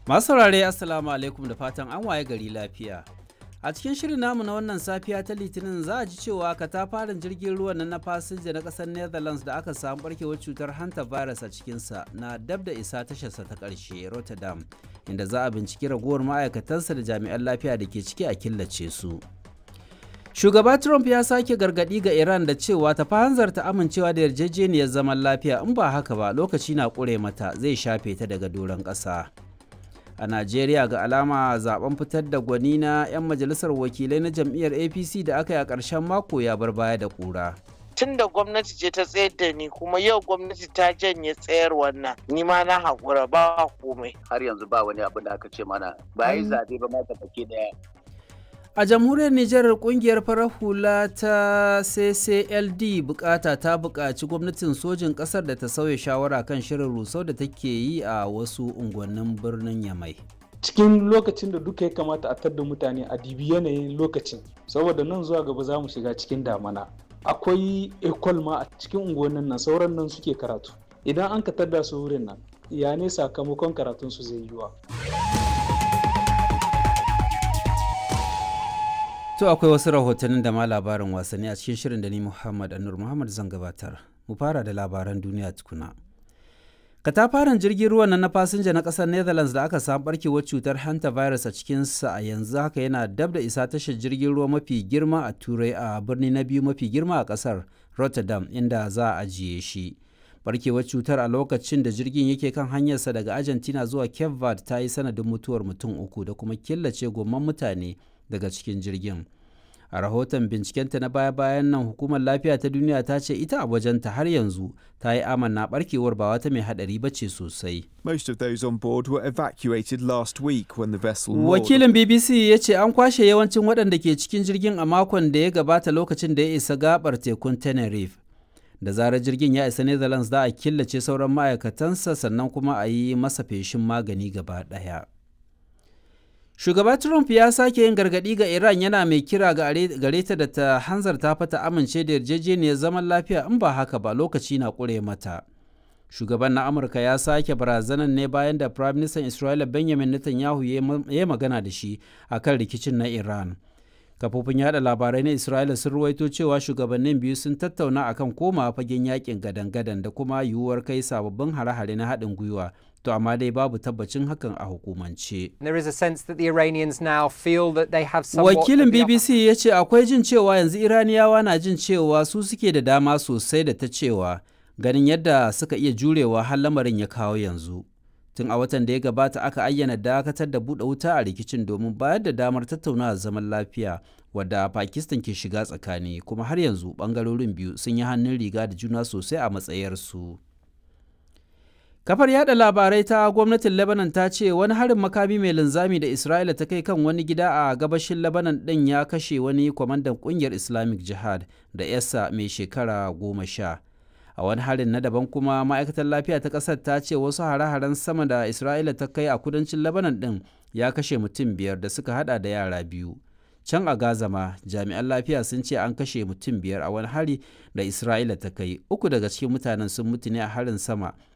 Masu saurare Assalamu alaikum da fatan an waye gari lafiya. A cikin shirin namu na wannan safiya ta Litinin za a ji cewa katafaren jirgin ruwan nan na fasinja na ƙasar Netherlands da aka samu barkewar cutar hanta virus a cikinsa na dab da isa tasharsa ta ƙarshe Rotterdam, inda za a binciki ragowar ma'aikatansa da jami'an lafiya da ke ciki a killace su. Shugaba Trump ya sake gargaɗi ga Iran da cewa ta hanzarta amincewa da yarjejeniyar zaman lafiya in ba haka ba lokaci na ƙure mata zai shafe ta daga doron ƙasa. A Najeriya ga alama zaben fitar da gwani na 'yan majalisar wakilai na jam'iyyar APC da aka yi a ƙarshen mako ya bar baya da ƙura. tun da gwamnati ce ta tsayar da ni kuma yau gwamnati ta janye tsayar wannan ni ma na haƙura ba komai har yanzu ba wani abin da aka ce mana ba yi zaɓe ba ma baki daya A jamhuriyar Nijar kungiyar farar hula ta CCLD bukata ta buƙaci gwamnatin sojin ƙasar da ta sauya shawara kan shirin rusau da take yi a wasu unguwannin birnin Yamai. cikin lokacin da duka ya kamata a tadda mutane a dibi yanayin lokacin saboda nan zuwa gaba za mu shiga cikin damana akwai ekol ma a cikin unguwannin nan sauran nan suke karatu idan an ka tadda su wurin nan ya ne sakamakon karatun su zai yiwa To akwai wasu rahotannin da ma labarin wasanni a cikin shirin da ni Muhammad Anur Muhammad zan gabatar. Mu fara da labaran duniya tukuna. Katafaren jirgin ruwan nan na fasinja na ƙasar Netherlands da aka samu barkewar cutar hantavirus a cikinsa a yanzu haka yana dab da isa tashar jirgin ruwa mafi girma a Turai a birni na biyu mafi girma a ƙasar Rotterdam inda za a ajiye shi. Barkewar cutar a lokacin da jirgin yake kan hanyarsa daga Argentina zuwa Cape Verde ta yi sanadin mutuwar mutum uku da kuma killace gomman mutane daga cikin jirgin. a rahoton bincikenta na baya-bayan nan hukumar lafiya ta duniya ta ce ita a wajenta har yanzu ta yi amanna barkewar ba wata mai hadari ba ce sosai. Most of those on board were evacuated last week when the vessel Wakilin BBC ya ce an kwashe yawancin waɗanda ke cikin jirgin a makon da ya gabata lokacin da ya isa gabar tekun Tenerife. Da zarar jirgin ya isa Netherlands za a killace sauran ma'aikatansa sannan kuma a yi masa feshin magani gaba ɗaya. Shugaba Trump ya sake yin gargaɗi ga Iran yana mai kira gare ta da ta hanzarta fata amince da yarjejeniyar zaman lafiya in ba haka ba lokaci na ƙure mata. Shugaban na Amurka ya sake barazanan ne bayan da Prime Minister Isra'ila Benjamin Netanyahu ya magana da shi a kan rikicin na Iran. Kafofin yada labarai na Isra'ila sun ruwaito cewa shugabannin biyu sun tattauna akan koma fagen yakin gadan-gadan da kuma yiwuwar kai sababbin hare-hare na haɗin gwiwa to amma dai babu tabbacin hakan a hukumance. There is a sense that the Iranians now feel that they have somewhat Wakilin BBC ya ce akwai jin cewa yanzu Iraniyawa na jin cewa su suke da dama sosai da ta cewa ganin yadda suka iya jurewa har lamarin ya kawo yanzu. Tun a watan da ya gabata aka ayyana dakatar da buɗe wuta a rikicin domin bayar da damar tattaunawa zaman lafiya wadda Pakistan ke shiga tsakani kuma har yanzu ɓangarorin biyu sun yi hannun riga da juna sosai a matsayarsu. Kafar yada labarai ta gwamnatin Lebanon ta ce wani harin makami mai linzami da Isra'ila ta kai kan wani gida a gabashin Lebanon ɗin ya kashe wani kwamandan ƙungiyar Islamic Jihad da yasa mai shekara goma sha. A wani harin na daban kuma ma'aikatar lafiya ta ƙasar ta ce wasu hare-haren sama da Isra'ila ta kai a kudancin Lebanon ɗin ya kashe mutum biyar da suka hada da yara biyu. Can a Gaza ma jami'an lafiya sun ce an kashe mutum biyar a wani hari da Isra'ila ta kai. Uku daga cikin mutanen sun mutu ne a harin sama